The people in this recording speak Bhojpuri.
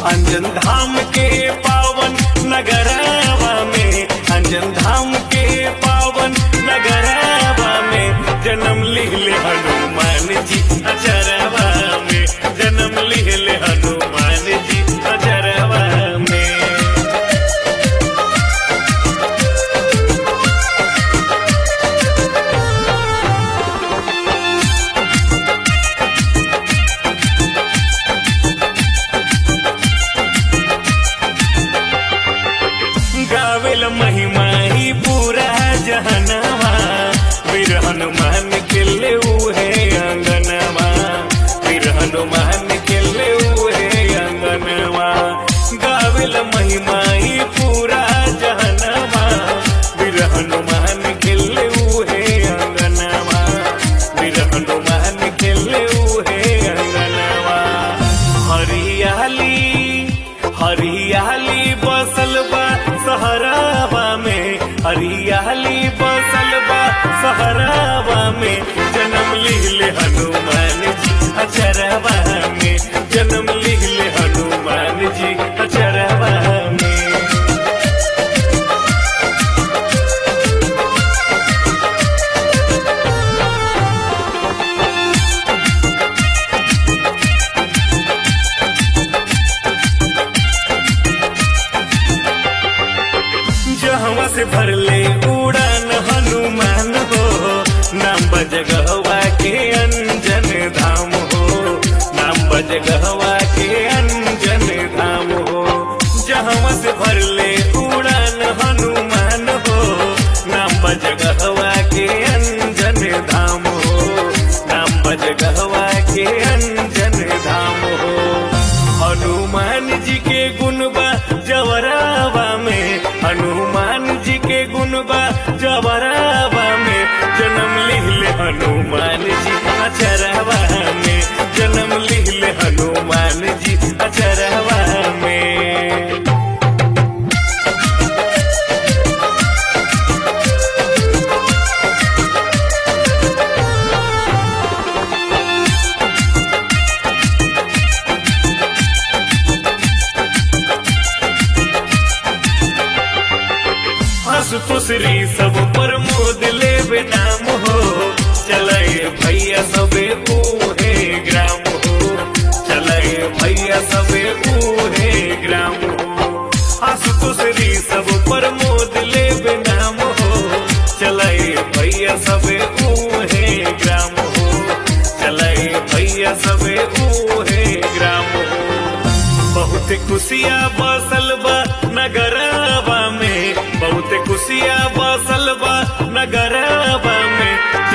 अंजन धाम के पावन नगरवा में अंजन धाम के पावन नगरवा में जन्म लिहले हनुमान जी अचरवा में जन्म लिहले हनुमान जी अचरवा में गावेल महिमा ही पूरा जहनवा वीर हनुमान के ले है अंगनवा वीर हनुमान के ले है अंगनवा गावेल महिमा ही पूरा जहनवा वीर हनुमान के ले है अंगनवा वीर हनुमान के ले है अंगनवा हरियाली हरियाली बसल बा सहरावा में हरियाली बसल बा सहरावा में जन्म लिहले हनुमान जी अचरवा में जन्म लिहले हनुमान जी अचरवा में जहवा से भरले उड़ान हनुमान हो नाम बजगहवा के अंजन धाम हो नाम बजगहवा के अंजन धाम हो जहवा से भरले उड़ान हनुमान हो नाम बजगहवा के अंजन धाम हो नाम बजगहवा के अंजन धाम हो हनुमान जी के गुणबा जवरावा में हनुमान जी के गुणबा जवरावा में जन्म लिहले हनुमान जी अचरवा में जन्म लिहले हनुमान जी अचरवा में हंस फुसरी सब पर मोद लेबे नाम हो चले भैया सबे ऊहे ग्राम हो चले भैया सबे ऊहे ग्राम हो हंस फुसरी सब पर मोद लेबे नाम हो चले भैया सबे ऊहे ग्राम हो चले भैया सबे ऊहे ग्राम हो बहुत खुशिया बसल बा नगरवा में बहुत खुशिया बसल बा नगरवा में